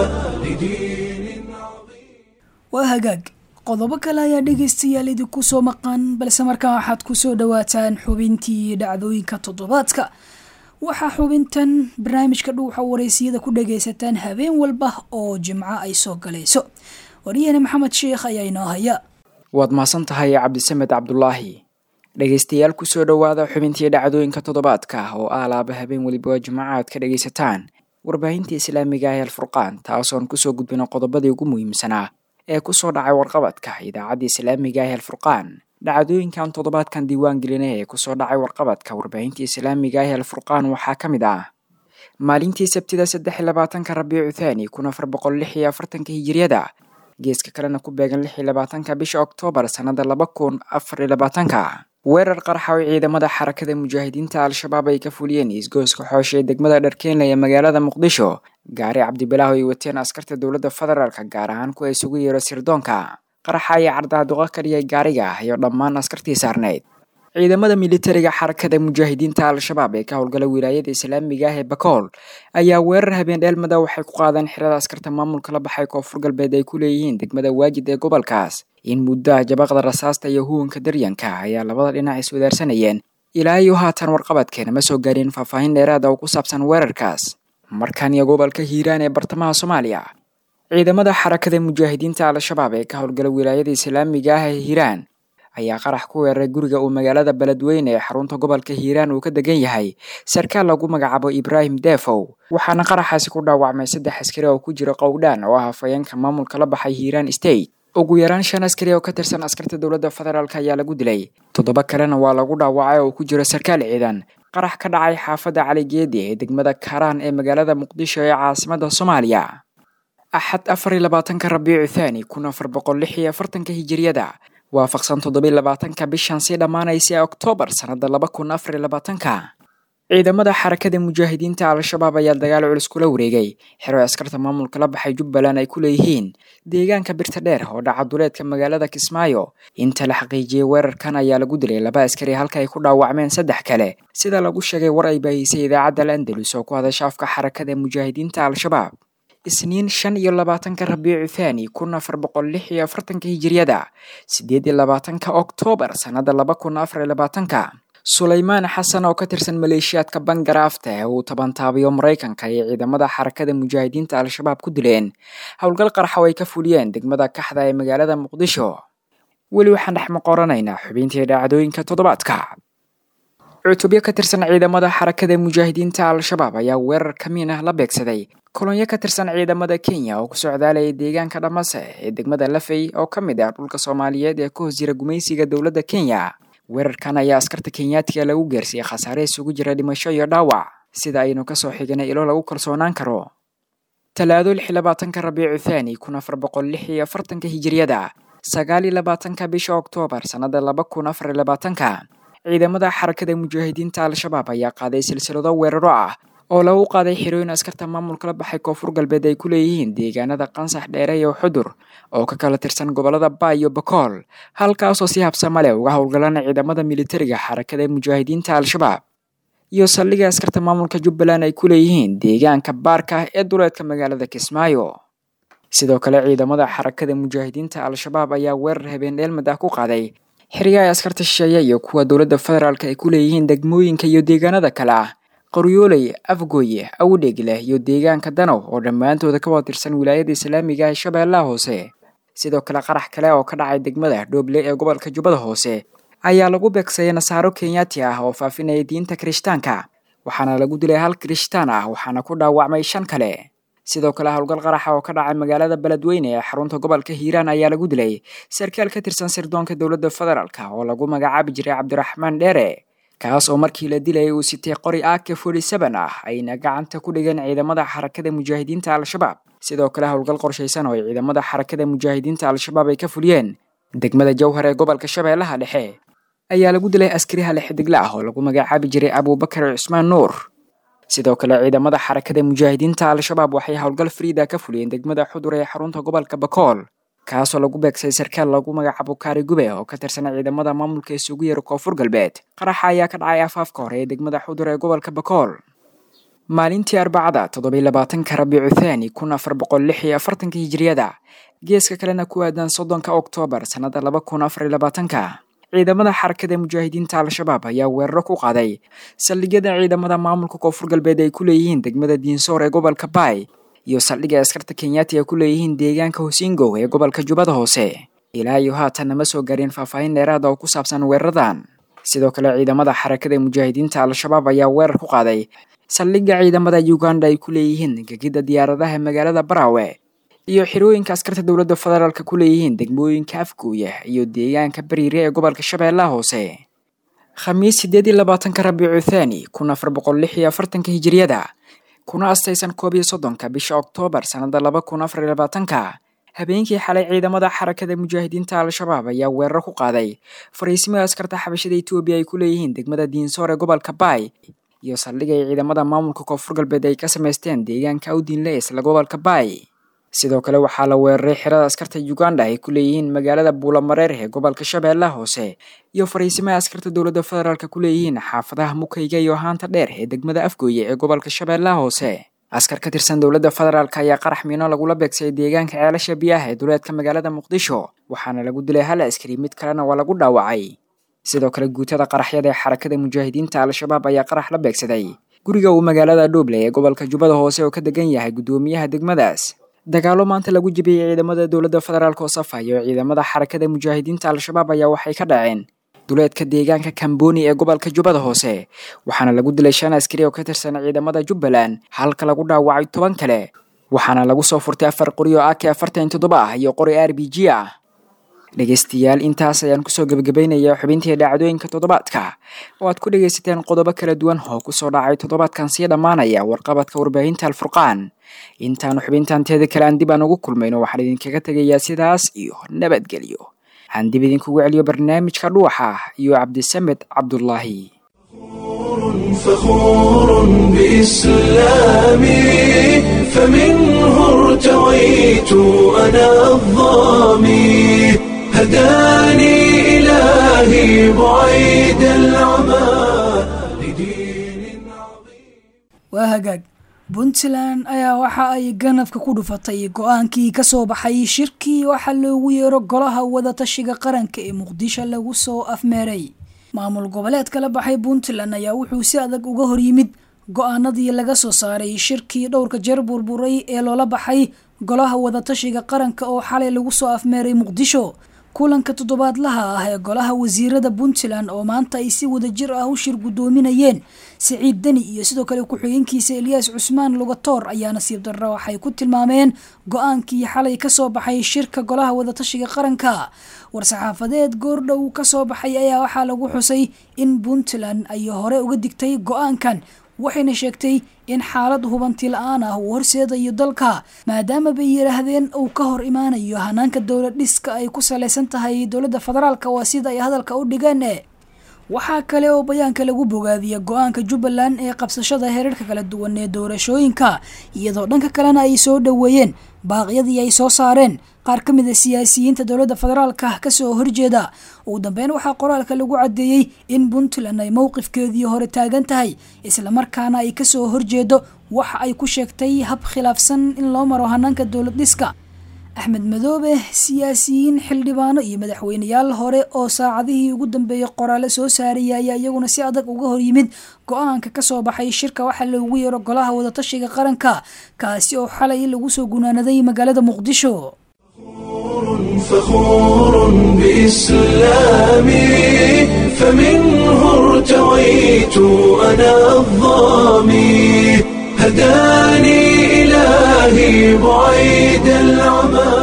لدين عظيم
waa hagaag qodobo kale ayaa dhegaystayaal idinku soo maqan balse markaa waxaad ku soo dhowaataan xubintii dhacdooyinka toddobaadka waxaa xubintan barnaamijka dhuuxa wareysiyada ku dhagaysataan habeen walba oo jimco ay soo galayso waryahane maxamed sheikh ayaa inoo haya
waad mahadsan tahay cabdisamed cabdulaahi dhegaystayaal kusoo dhowaada xubintii dhacdooyinka toddobaadka oo ah laaba habeen weliba jimco aad ka dhagaysataan warbaahinta islaamiga ah ee alfurqaan taasoon kusoo gudbino qodobadii ugu muhiimsanaa ee kusoo dhacay warqabadka idaacadda islaamiga ah ee alfurqaan dhacdooyinkan toddobaadkan diiwaan gelinay ee kusoo dhacay warqabadka warbaahinta islaamiga ah ee alfurqaan waxaa ka mid ah maalintii sabtida saddex iyo labaatanka rabiicu thaani kun afar boqol lix iyo afartanka hijiriyada geeska kalena ku beegan lix iyo labaatanka bisha oktoobar sannada laba kun afar iyo labaatanka weerar qarxa oo ciidamada xarakada mujaahidiinta al-shabaab ay ka fuliyeen isgooska xoosha ee degmada dharkeenle ee magaalada muqdisho gaari cabdibilaaho ay wateen askarta dowladda federaalka gaar ahaan kuwa isugu yeero sirdoonka qaraxa ayaa cardaaduqa ka dhigay gaariga iyo dhammaan askartii saarneyd ciidamada militariga xarakada mujaahidiinta al-shabaab ee ka howlgala wilaayada islaamiga ah ee bakool ayaa weerar habeen dheelmada waxay ku qaadeen xirada askarta maamulka la baxay koonfur galbeed ay ku leeyihiin degmada waajid ee gobolkaas in muddaha jabaqda rasaasta iyo huwanka daryanka ayaa labada dhinac iswadaarsanayeen ilaa iyo haatan warqabadkeena ma soo gaareen faahfaahin dheeraada oo ku saabsan weerarkaas markan iyo gobolka hiiraan ee bartamaha soomaaliya ciidamada xarakada mujaahidiinta al-shabaab ee ka howlgala wilaayada islaamiga ah ee hiiraan ayaa qarax ku weeraray guriga uu magaalada beledweyne ee xarunta gobolka hiiraan uu ka degan yahay sarkaal lagu magacaabo ibraahim defow waxaana qaraxaasi ku dhaawacmay saddex askari oo ku jira qowdhaan oo ah hafayeenka maamulka la baxay hiiraan state ugu yaraan shan askari oo ka tirsan askarta dowladda federaalk ayaa lagu dilay toddoba kalena waa lagu dhaawacay oo ku jira sarkaal ciidan qarax ka dhacay xaafadda caligeedi ee degmada kaaraan ee magaalada muqdisho ee caasimada soomaaliya axad afar iyo labaatanka rabiicu thaani kun afar boqol lix iyo afartanka hijiriyada waafaqsan toddobiyo labaatanka bishan sii dhammaanaysa ee oktoobar sannada laba kun afar iyo labaatanka ciidamada xarakada mujaahidiinta al-shabaab ayaa dagaal culus kula wareegay xero askarta maamulka la baxay jubbaland ay ku leeyihiin deegaanka birta dheer oo dhaca duleedka magaalada kismaayo inta la xaqiijiyey weerarkan ayaa lagu dilay laba askari halka ay ku dhaawacmeen saddex kale sida lagu sheegay war ay baahisay idaacadda al andalus oo ku hadasha afka xarakada mujaahidiinta al-shabaab isniin shan iyo labaatanka rabiicu thaani kun afar boqol lix iyo afartanka hijiriyada sideed iyo labaatanka oktoobar sannada laba kun afar iyo labaatanka sulaymaan xasan oo ka tirsan maleeshiyaadka bangaraafta ee uu tabantaabiyo maraykanka iyo ciidamada xarakada mujaahidiinta al-shabaab ku dileen howlgal qarxa oo ay ka fuliyeen degmada kaxda ee magaalada muqdisho weli waxaan dhex maqoranaynaa xubintii dhacdooyinka toddobaadka cutubyo ka tirsan ciidamada xarakada mujaahidiinta al-shabaab ayaa weerar kamiin ah la beegsaday kolonyo ka tirsan ciidamada kenya oo ku socdaalaya deegaanka dhamase ee degmada lafey oo ka mid ah dhulka soomaaliyeed ee ka hoos jira gumaysiga dowladda kenya weerarkan ayaa askarta kenyaatiga lagu gaarsiiyey khasaare isugu jira dhimasho iyo dhaawac sida aynu kasoo xiganay ilo lagu kalsoonaan karo talaado lix labaatanka rabiicu thaani kun afar boqol lix iyo afartanka hijiriyada sagaal iyo labaatanka bisha oktoobar sannada laba kun afar iyo labaatanka ciidamada xarakada mujaahidiinta al-shabaab ayaa qaaday silsilado weeraro ah oo lagu qaaday xirooyin askarta maamulka la baxay koonfur galbeed ay ku leeyihiin deegaanada qansax dheere iyo xudur oo ka kala tirsan gobolada ba iyo bakool halkaasoo si habsama leh uga howlgalaan ciidamada militariga xarakada mujaahidiinta al-shabaab iyo saldhigga askarta maamulka jubbaland ay ku leeyihiin deegaanka baarka ee duleedka magaalada kismaayo sidoo kale ciidamada xarakada mujaahidiinta al-shabaab ayaa weerar habeen dheelmad ah ku qaaday xiriga ay askarta shisheeye iyo kuwa dowladda federaalk ay ku leeyihiin degmooyinka iyo deegaanada kale ah qoryooley afgooye awdheegleh iyo deegaanka danow oo dhammaantooda ka wada tirsan wilaayada islaamiga ee shabeellaha hoose sidoo kale qarax kale oo ka dhacay degmada dhooble ee gobolka jubbada hoose ayaa lagu beegsaday nasaaro kenyaati ah oo faafinaya diinta kirishtaanka waxaana lagu dilay hal kirishtaan ah waxaana ku dhaawacmay shan kale sidoo kale howlgal qaraxa oo ka dhacay magaalada beledweyne ee xarunta gobolka hiiraan ayaa lagu dilay sarkaal ka tirsan sirdoonka dowladda federaalk oo lagu magacaabi jiray cabdiraxmaan dheere kaas oo markii la dilayay uu sitay qori ak forty seven ah ayna gacanta ku dhigeen ciidamada xarakada mujaahidiinta al-shabaab sidoo kale howlgal qorshaysan oo ay ciidamada xarakada mujaahidiinta al-shabaab ay ka fuliyeen degmada jowhar ee gobolka shabeellaha dhexe ayaa lagu dilay askari hale xidigle ah oo lagu magacaabi jiray abuubakar cusmaan nuur sidoo kale ciidamada xarakada mujaahidiinta al-shabaab waxay howlgal friida ka fuliyeen degmada xudur ee xarunta gobolka bakool kaasoo lagu beegsay sarkaal lagu magacaabo kaari gube oo ka tirsan ciidamada maamulka isugu yeera koonfur galbeed qaraxa ayaa ka dhacay afaafka hore ee degmada xudur ee gobolka bakool maalintii arbacada toddobiy labaatanka rabiicu thaani kun afar boqol lix iyo afartanka hijiriyada geeska kalena ku aadan soddonka oktoobar sannada laba kun afar iyo labaatanka ciidamada xarakada mujaahidiinta al-shabaab ayaa weeraro ku qaaday saldhigyada ciidamada maamulka koonfur galbeed ay ku leeyihiin degmada diinsoor ee gobolka baay iyo saldhigga askarta kenyaati ay ku leeyihiin deegaanka hosingow ee gobolka jubbada hoose ilaa iyo haatanna ma soo gaareen faahfaahin dheeraada oo ku saabsan weeraradan sidoo kale ciidamada xarakada mujaahidiinta al-shabaab ayaa weerar ku qaaday saldhigga ciidamada uganda ay ku leeyihiin gegida diyaaradaha magaalada baraawe iyo xirooyinka askarta dowladda federaalk ku leeyihiin degmooyinka afgooya iyo deegaanka bariire ee gobolka shabeellaha hoose khamiis sideed iyo labaatanka rabiicu thaani kun afar boqol lix iyo afartanka hijiriyada kuna astaysan koob iyo soddonka bisha oktoobar sannada laba kun afar iyo labaatanka habeenkii xalay ciidamada xarakada mujaahidiinta al-shabaab ayaa weerar ku qaaday fariismada askarta xabashada etoobiya ay ku leeyihiin degmada diinsoor ee gobolka baay iyo saldhig ay ciidamada maamulka koonfur galbeed ay ka samaysteen deegaanka awdiinle isla gobolka baay sidoo kale waxaa la weeraray xirada askarta uganda ay ku leeyihiin magaalada buulamareer ee gobolka shabeellaha hoose iyo fariisimaha askarta dowladda federaalk ku leeyihiin xaafadaha mukayga iyo haanta dheer ee degmada afgooye ee gobolka shabeellaha hoose askar ka tirsan dowladda federaalk ayaa qarax miino lagula beegsayay deegaanka ceelasha biyaha ee duleedka magaalada muqdisho waxaana lagu dilay hal askari mid kalena waa lagu dhaawacay sidoo kale guutada qaraxyada ee xarakada mujaahidiinta al-shabaab ayaa qarax la beegsaday guriga uu magaalada dhuuble ee gobolka jubbada hoose oo ka degan yahay guddoomiyaha degmadaas dagaalo maanta lagu jebiyey ciidamada dowladda federaalk oo safayo ciidamada xarakada mujaahidiinta al-shabaab ayaa waxay ka dhaceen duleedka deegaanka kamboni ee gobolka jubbada hoose waxaana lagu dilay shan askari oo ka tirsan ciidamada jubbaland halka lagu dhaawacay toban kale waxaana lagu soo furtay afar qori oo ak afartan toddoba ah iyo qori r b g ah dhegaystayaal intaas ayaan kusoo gebagabaynayaa xubintii dhacdooyinka toddobaadka oo aad ku dhegaysateen qodobo kala duwan oo kusoo dhacay toddobaadkan sii dhammaanaya warqabadka warbaahinta alfurqaan intaanu xubintan teeda kale aan dib aan ugu kulmayno waxaan idinkaga tegayaa sidaas iyo nabadgelyo aan dib idinkugu celiyo barnaamijka dhuuxa iyo cabdisamed cabdulaahi
فخور بإسلامي فمنه ارتويت أنا الظامي هداني إلهي بعيد العمى لدين عظيم
waa hagaag puntland ayaa waxa ay ganafka ku dhufatay go-aankii ka soo baxay shirkii waxaa loogu yeero golaha wadatashiga qaranka ee muqdisho lagu soo afmeeray maamul goboleedka la baxay puntland ayaa wuxuu si adag uga hor yimid go-aanadii laga soo saaray shirkii dhowrka jeer burburay ee loola baxay golaha wadatashiga qaranka oo xalay lagu soo afmeeray muqdisho kulanka toddobaadlaha ah ee golaha wasiirada puntland oo maanta ay si wadajir ah u shir guddoominayeen siciid deni iyo sidoo kale ku-xigeenkiisa eliyas cusmaan lugatoor ayaa nasiib darro waxay ku tilmaameen go-aankii xalay kasoo baxay shirka golaha wadatashiga qaranka war-saxaafadeed goordhow kasoo baxay ayaa waxaa lagu xusay in puntland ay hore uga digtay go-aankan waxayna sheegtay in xaalad hubanti la-aan ah uu horseedayo dalka maadaama bay yidhaahdeen uu ka hor imaanayo hanaanka dowlad dhiska ay ku salaysan tahay dowladda federaalka waa sida ay hadalka u dhigeen waxaa kale oo bayaanka lagu bogaadiya go-aanka jubbaland ee qabsashada heerarka kala duwan ee doorashooyinka iyadoo dhanka kalena ay soo dhoweeyeen baaqyadii ay soo saareen qaar ka mid a siyaasiyiinta dowladda federaalka kasoo horjeeda ugu dambeyn waxaa qoraalka lagu caddeeyey in puntland ay mowqifkeedii hore taagan tahay islamarkaana ay kasoo horjeedo waxa ay ku sheegtay hab khilaafsan in loo maro hanaanka dowlad dhiska axmed madoobe siyaasiyiin xildhibaano iyo madaxweyneyaal hore oo saacadihii ugu dambeeyey qoraale soo saaraya ayaa iyaguna si adag uga hor yimid go-aanka kasoo baxay shirka waxaa loogu yeero golaha wadatashiga qaranka kaasi oo xalay lagu soo gunaanaday magaalada muqdisho
فخور بإسلامي فمنه ارتويت أنا الظامي هداني إلهي بعيد العمى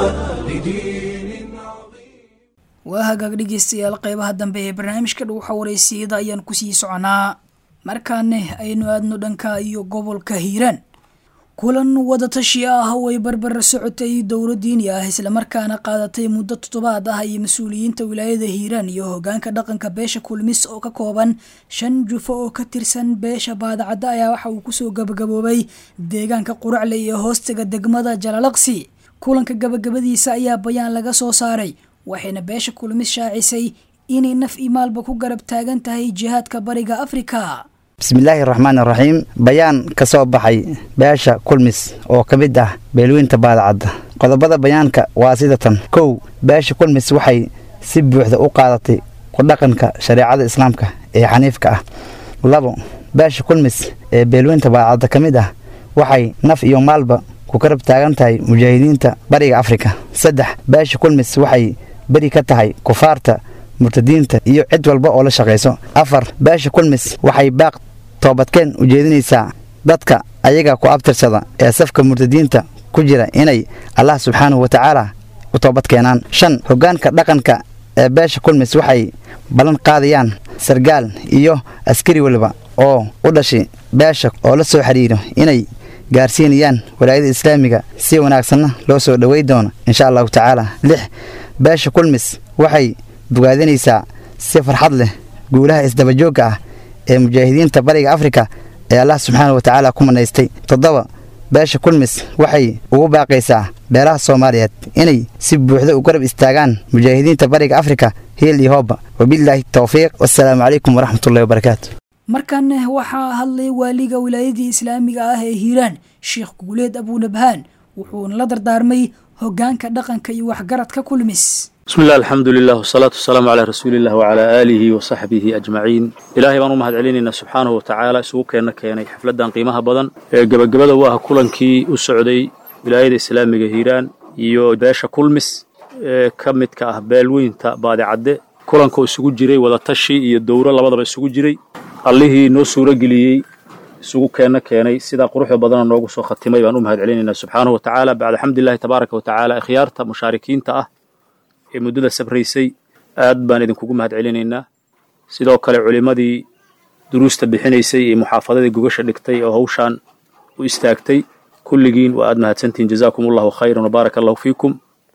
لدين عظيم
waa hagaag dhegeystayaal qeybaha dambe ee barnaamijka dhuuxa wareysiyada ayaan kusii soconaa markaane aynu aadno dhanka iyo gobolka hiiraan kulan wadatashi ah oo ay barbar socotay dowla diini ah islamarkaana qaadatay muddo toddobaad ah iyo mas-uuliyiinta wilaayada hiiraan iyo hogaanka dhaqanka beesha kulmis oo ka kooban shan jufo oo ka tirsan beesha baadacadda ayaa waxa uu kusoo gabagaboobay deegaanka quracle iyo hoostaga degmada jalalaqsi kulanka gabagabadiisa ayaa bayaan laga soo saaray waxayna beesha kulmis shaacisay inay naf i maalba ku garab taagan tahay jihaadka bariga afrika
bismillaahi raxmaan iraxiim bayaan ka soo baxay beesha kulmis oo ka mid ah beelweynta baadacadda qodobada bayaanka waa sida tan kow beesha kulmis waxay si buuxda u qaadatay ku dhaqanka shareecada islaamka ee xaniifka ah labo beesha kulmis ee beelweynta baadacadda ka mid ah waxay naf iyo maalba ku karab taagan tahay mujaahidiinta bariga afrika saddex beesha kulmis waxay beri ka tahay kufaarta murtadiinta iyo cid walba oo la shaqayso afar beesha kulmis waxay baaq toobadkeen u jeedinaysaa dadka ayaga ku abtirsada ee safka murtadiinta ku jira inay allah subxaanahu wa tacaala u toobad keenaan shan hoggaanka dhaqanka ee beesha kulmis waxay ballan qaadayaan sargaal iyo askari waliba oo u dhashay beesha oo la soo xidhiiro inay gaarsiinayaan walaayada islaamiga si wanaagsanna loo soo dhowey doono insha allahu tacaala lix beesha kulmis waxay bogaadinaysaa si farxad leh guulaha isdabajoogga ah ee mujaahidiinta bariga afrika ee allah subxaana wa tacaala ku manaystay toddoba beesha kulmis waxay ugu baaqaysaa beelaha soomaaliyeed inay si buuxda u garab istaagaan mujaahidiinta bariga afrika hiil iyo hooba wabillaahi towfiiq wassalaamu calaykum waraxmatullahi wabarakaatu
markan waxaa hadlay waaliga wilaayadii islaamiga ah ee hiiraan sheekh guuleed abuunabhaan wuxuuna la dardaarmay hogaanka dhaqanka iyo waxgaradka kulmis
بسم الله الحمد لله والصلاة والسلام على رسول الله وعلى آله وصحبه أجمعين إلهي بانو مهد علينا سبحانه وتعالى سوق كينا كينا حفلة قيمها بدن قبل قبل واه كلن كي السعودي ولاية الإسلامية هيران iyo beesha kulmis ee ka midka ah beelweynta baadicadde kulankoo isugu jiray wadatashi iyo dowro labadaba isugu jiray allihii noo suuro geliyey isugu keenna keenay sidaa quruxda badana noogu soo khatimay baan u mahad celinaynaa subxaanahu wa tacaala bacda xamdillahi tabaaraka wa tacaala ikhyaarta mushaarikiinta ah ee muddada sabraysay aad baan idinkugu mahad celinaynaa sidoo kale culimmadii duruusta bixinaysay iyo muxaafadadii gogasha dhigtay oo hawshaan u istaagtay kulligiin waa aad mahadsantihiin jazaakum allahu khayran wabaaraka allahu fiikum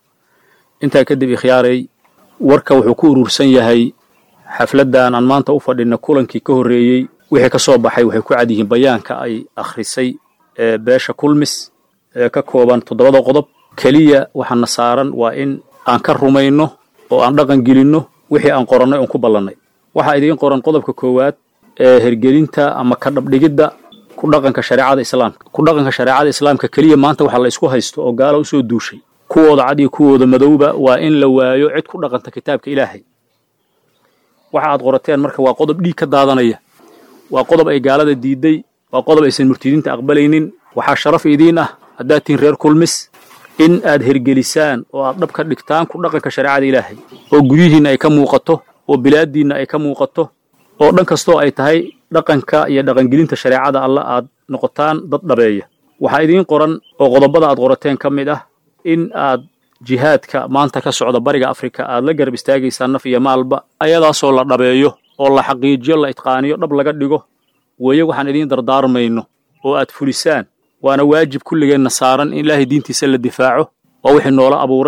intaa kadib ikhyaaray warka wuxuu ku urursan yahay xafladdan aan maanta u fadhina kulankii ka horreeyey wixii ka soo baxay waxay ku cad yihiin bayaanka ay akhrisay ee beesha kulmis ee ka kooban toddobada qodob keliya waxaana saaran waa in aan ka rumayno oo aan dhaqan gelinno wixii aan qorannay oon ku ballannay waxaa idiin qoran qodobka koowaad ee hergelinta ama ka dhabdhigidda ku dhaqanka shareecada islaamka ku dhaqanka shareecada islaamka keliya maanta waxaa la isku haysto oo gaala usoo duushay kuwooda cad iyo kuwooda madowba waa in la waayo cid ku dhaqanta kitaabka ilaahay waxa aad qorateen marka waa qodob dhiig ka daadanaya waa qodob ay gaalada diiday waa qodob aysan murtidiinta aqbalaynin waxaa sharaf idiin ah haddaad tihiin reer kulmis in aad hergelisaan oo aad dhab ka dhigtaan ku dhaqanka shareecada ilaahay oo guryihiinna ay ka muuqato oo bilaaddiinna ay ka muuqato oo dhan kastoo ay tahay dhaqanka iyo dhaqangelinta shareecada alla aad noqotaan dad dhabeeya waxaa idiin qoran oo qodobada aad qorateen ka mid ah in aad jihaadka maanta ka socda bariga afrika aad la garab istaagaysaan naf iyo maalba ayadaasoo la dhabeeyo oo la xaqiijiyo la itqaaniyo dhab laga dhigo weeye waxaan idiin dardaarmayno oo aad fulisaan waana waajib kulligeenna saaran in ilaahay diintiisa la difaaco waa wixii noola abuuray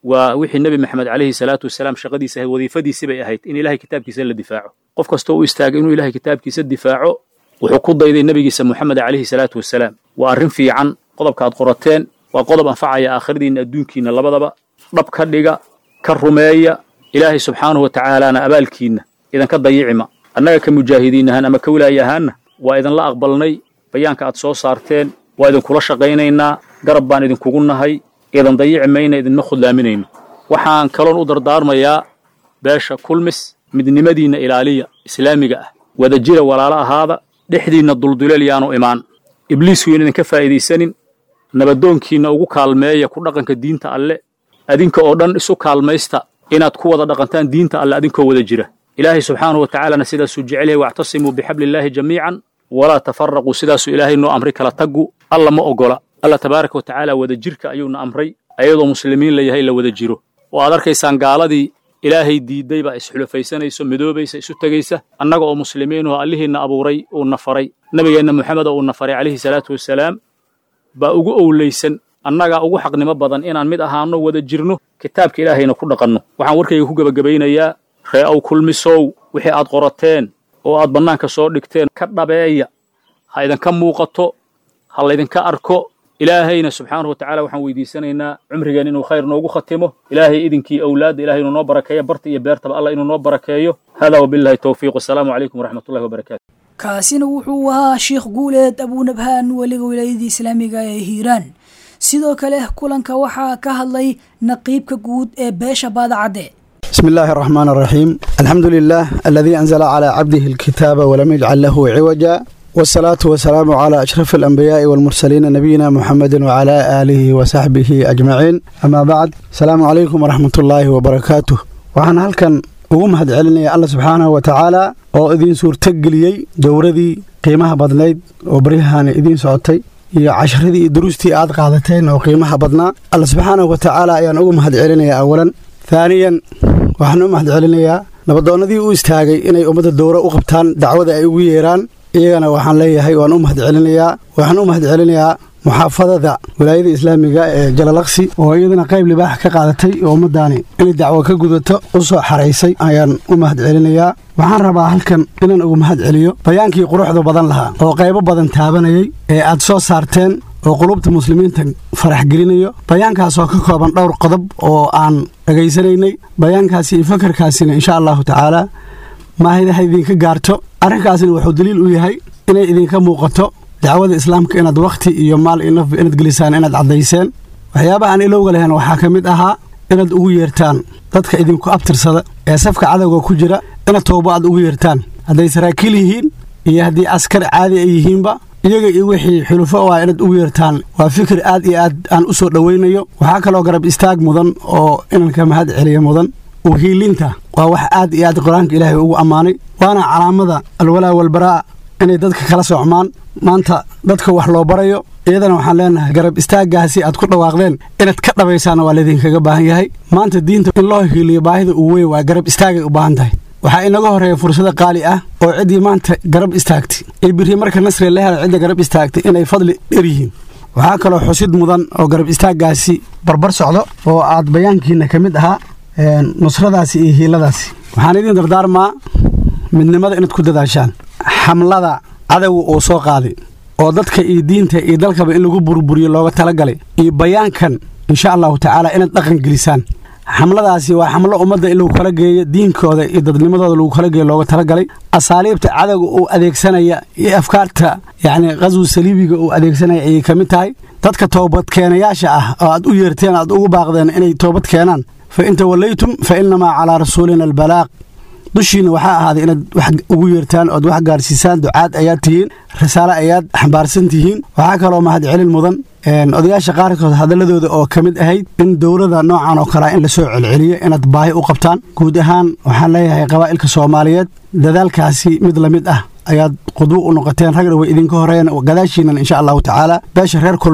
waa wixii nebi maxamed calayhi salaatu wasalaam shaqadiisa ahayd wadiifadiisi bay ahayd in ilahay kitaabkiisa la difaaco qof kastoo u istaagay inuu ilahay kitaabkiisa difaaco wuxuu ku dayday nebigiisa moxamed calayhi salaatu wasalaam waa arrin fiican qodobka aad qorateen waa qodob anfacaya aakhiradiinna adduunkiinna labadaba dhab ka dhiga ka rumeeya ilaahay subxaanahu wa tacaalaana abaalkiinna idanka dayicima annaga ka mujaahidiin ahaan ama ka wilaaye ahaanna waa idinla aqbalnay bayaanka aad soo saarteen waa idinkula shaqaynaynaa garab baan idinkugu nahay idan dayici mayna idinma khudlaaminayno waxaan kaloon u dardaarmayaa beesha kulmis midnimadiinna ilaaliya islaamiga ah wadajira walaalo ahaada dhexdiinna dulduleel yaanu imaan ibliisku yaan idinka faa'iidaysanin nabadoonkiinna ugu kaalmeeya ku dhaqanka diinta alle adinka oo dhan isu kaalmaysta inaad ku wada dhaqantaan diinta alle adinkoo wada jira ilaahay subxaanahu wa tacaalana sidaasuu jecel yahay wactasimuu bixabliillaahi jamiican walaa tafaraquu sidaasuu ilaahay noo amray kala taggu alla ma ogola alla tabaaraka wa tacaala wada jirka ayuuna amray ayadoo muslimiin la yahay la wada jiro oo aad arkaysaan gaaladii ilaahay diidday baa isxulufaysanayso midoobaysa isu tegaysa annaga oo muslimiinuhu allihiinna abuuray uuna faray nebigeenna moxamed oo uuna faray calayhi salaatu wasalaam baa ugu owlaysan annagaa ugu xaqnimo badan inaan mid ahaanno wada jirno kitaabka ilaahayna ku dhaqanno waxaan warkayga ku gebagabaynayaa ree ow kulmisow wixii aad qorateen oo aad bannaanka soo dhigteen ka dhabeeya ha idinka muuqato ha laydinka arko ilaahayna subxaanahu wa tacala waxaan weydiisanaynaa cumrigeen inuu khayr noogu khatimo ilaahay idinkii awlaadda ilahay inuu noo barakeeyo barta iyo beertaba allah inuu noo barakeeyo hada wabillahi towfiiq wasalaamu calaykum waraxmatullahi wabarakatu
kaasina wuxuu ahaa sheekh guuleed abuunabhaan weliga wilaayadii islaamiga ee hiiraan sidoo kale kulanka waxaa ka hadlay naqiibka guud ee beesha baadacadde
بسم الله الرحمن الرحيم الحمد لله الذي أنزل على عبده الكتاب ولم يجعل له عوجا والصلاة والسلام على أشرف الأنبياء والمرسلين نبينا محمد وعلى آله وصحبه أجمعين أما بعد السلام عليكم ورحمة الله وبركاته وعن هل كان ugu mahad celinaya alla subxaanahu wa tacaala oo idiin suurtageliyey dowradii qiimaha badnayd oo baryahan idiin socotay iyo casharadii iyo duruustii aad qaadateen oo qiimaha badnaa alla subxaanahu wa tacaala ayaan ugu mahad celinayaa awalan haaniyan waxaan u mahad celinayaa nabadoonnadii u istaagay inay ummadda dowro u qabtaan dacwada ay ugu yeeraan iyagana waxaan leeyahay waan u mahad celinayaa waxaan u mahad celinayaa muxaafadada wilaayada islaamiga ee jalalaqsi oo iyadana qayb libaax ka qaadatay oo ummaddaani inay dacwo ka gudato u soo xaraysay ayaan u mahad celinayaa waxaan rabaa halkan inaan ugu mahad celiyo bayaankii quruxda badan lahaa oo qaybo badan taabanayay ee aad soo saarteen oo qulubta muslimiinta farax gelinayo bayaankaasoo ka kooban dhowr qodob oo aan dhegaysanaynay bayaankaasi iyo fakarkaasina insha allahu tacaala maahidaha idinka gaarto arrinkaasina wuxuu daliil u yahay inay idinka muuqato dacwada islaamka inaad wakhti iyo maal iyo nafba inaad gelisaan inaad caddayseen waxyaabaha aan ilowga lahayn waxaa ka mid ahaa inaad ugu yeertaan dadka idinku abtirsada ee safka cadowga ku jira inaad toobo aad ugu yeertaan hadday saraakiil yihiin iyo haddii askar caadi ay yihiinba iyaga iyo wixii xulufo u ah inaad ugu yeertaan waa fikir aad iyo aad aan u soo dhowaynayo waxaa kaloo garab istaag mudan oo inanka mahad celiya mudan uhiilinta waa wax aad iyo aad qur-aanka ilaahay ugu ammaanay waana calaamada alwalaa walbaraa inay dadka kala socmaan maanta dadka wax loo barayo iyadana waxaan leenahay garab istaaggaasi aad ku dhawaaqdeen inaad ka dhabaysaana waa laydinkaga baahan yahay maanta diinta in loo hiiliyo baahida uu weyn waa garab istaagay u baahan tahay waxaa inaga horeeya fursado qaali ah oo ciddii maanta garab istaagtay ee biri marka nasri la hela cidda garab istaagtay inay fadli dher yihiin waxaa kaloo xusid mudan oo garab istaaggaasi barbar socdo oo aad bayaankiina ka mid ahaa nusradaasi iyo hiiladaasi waxaan idiin dardaarmaa midnimada inaad ku dadaashaan xamlada cadowga uu soo qaaday oo dadka iyo diinta iyo dalkaba in lagu burburiyo looga talagalay iyo bayaankan insha allahu tacaala inaad dhaqan gelisaan xamladaasi waa xamlo ummadda in lagu kala geeyo diinkooda iyo dadnimadooda lagu kala geeyo looga talagalay asaaliibta cadowga uu adeegsanaya iyo afkaarta yacni qaswi saliibiga uu adeegsanaya ayay ka mid tahay dadka toobadkeenayaasha ah oo aad u yeerteen aad ugu baaqdeen inay toobad keenaan fa in tawallaytum fa innamaa calaa rasuulina albalaaq dushiina waxaa ahaaday inaad wax ugu yeertaan ood wax gaarsiisaan ducaad ayaad tihiin risaale ayaad xambaarsan tihiin waxaa kaloo mahad celin mudan odayaasha qaarkood hadaladooda oo ka mid ahayd in dowlada noocan oo kalea in lasoo celceliyo inaad baahi u qabtaan guud ahaan waxaan leeyahay qabaa'ilka soomaaliyeed dadaalkaasi mid la mid ah ayaad qudwo u noqoteen ragna way idinka horeeyeen gadaashiinan insha allahu tacaala beesha reer kulmis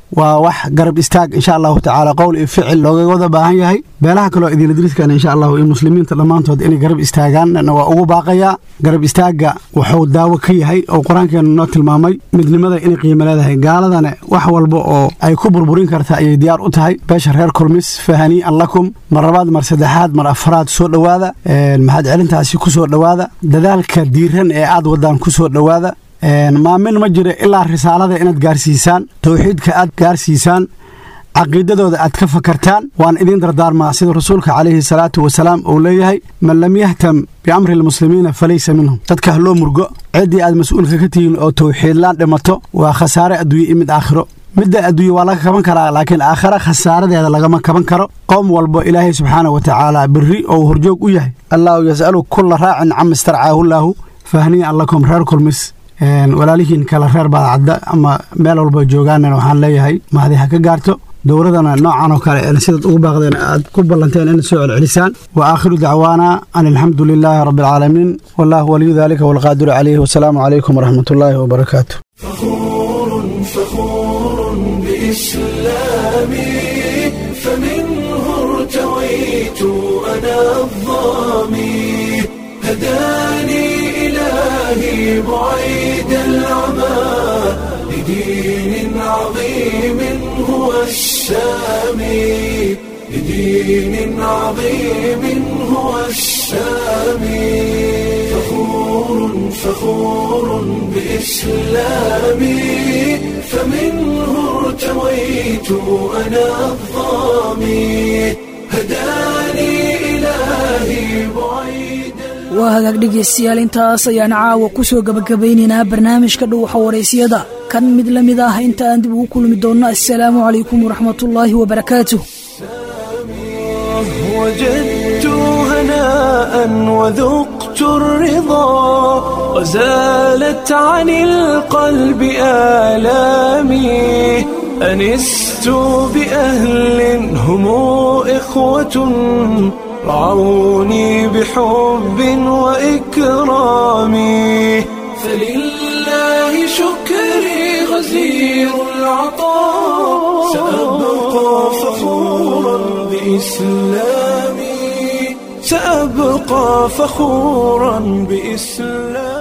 waa wax garab istaag insha allahu tacaala qowl iyo ficil looga wada baahan yahay beelaha kaleo idinladriskan insha allahu iyo muslimiinta dhammaantood inay garab istaagaan waa ugu baaqayaa garab istaagga wuxuu daawo ka yahay oo qur-aankeenu noo tilmaamay midnimada inay qiimo leedahay gaaladana wax walba oo ay ku burburin karta ayay diyaar u tahay beesha reer kulmis fahanii'an lakum mar labaad mar saddexaad mar afraad soo dhowaada maxaad celintaasi ku soo dhowaada dadaalka diiran ee aad wadaan ku soo dhowaada maamin ma jiro ilaa risaalada inaad gaarsiisaan towxiidka aad gaarsiisaan caqiidadooda aad ka fakartaan waan idiin dardaarmaa sida rasuulka calayhi salaatu wasalaam uu leeyahay man lam yahtam biamri lmuslimiina falaysa minhum dadka ha loo murgo ciddii aad mas-uulka ka tihiin oo towxiidlaan dhimato waa khasaare adduunye iyo mid aakhiro midda adduunye waa laga kaban karaa laakiin aakhira khasaaradeeda lagama kaban karo qowm walbo ilaahay subxaana wa tacaala berri oo horjoog u yahay allaahu yas'alu kulla raacin cama istarcaahulaahu fahniyan lakum reer kulmis walaalihiin kale reer baadacadda ama meel walba joogaanana waxaan leeyahay mahadi ha ka gaarto dowladana noocan oo kale sidaad ugu baaqdeen aad ku ballanteen inaad soo celcelisaan wa aakhiru dacwaana an alxamdu lilaahi rabbi alcaalamiin wallahu waliyu dalika walqaadiru calayhi wasalaamu calaykum waraxmat ullaahi wabarakaatu
إلهي بعيد العمى لدين عظيم هو السامي لدين عظيم هو السامي فخور فخور بإسلامي فمنه ارتويت أنا الظامي هداني إلهي بعيد
waa hagaag dhegaystayaal intaas ayaan caawa ku soo gabagabaynaynaa barnaamijka dhuuxa waraysiyada kan mid la mid ah inta aan dib ugu kulmi doonno assalaamu calaykum waraxmatullaahi wabarakaatuh
وجدت هناء وذقت الرضا وزالت عن القلب آلامي أنست بأهل هم إخوة رعوني بحب وإكرام فلله شكري غزير العطاء سأبقى فخورا بإسلامي سأبقى فخورا بإسلامي